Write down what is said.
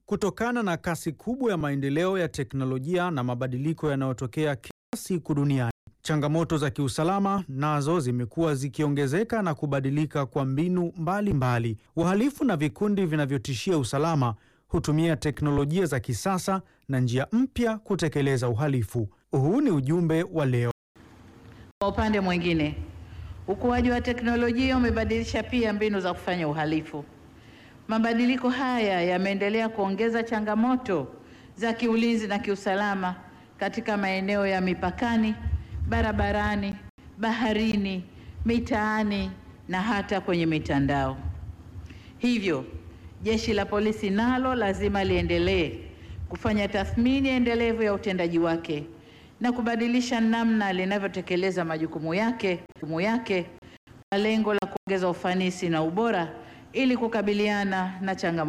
Kutokana na kasi kubwa ya maendeleo ya teknolojia na mabadiliko yanayotokea kila siku duniani, changamoto za kiusalama nazo zimekuwa zikiongezeka na kubadilika kwa mbinu mbalimbali. Wahalifu na vikundi vinavyotishia usalama hutumia teknolojia za kisasa na njia mpya kutekeleza uhalifu. Huu ni ujumbe wa leo. Kwa upande mwingine, ukuaji wa teknolojia umebadilisha pia mbinu za kufanya uhalifu. Mabadiliko haya yameendelea kuongeza changamoto za kiulinzi na kiusalama katika maeneo ya mipakani, barabarani, baharini, mitaani na hata kwenye mitandao. Hivyo, Jeshi la Polisi nalo lazima liendelee kufanya tathmini endelevu ya utendaji wake na kubadilisha namna linavyotekeleza majukumu yake majukumu yake kwa lengo la kuongeza ufanisi na ubora ili kukabiliana na changamoto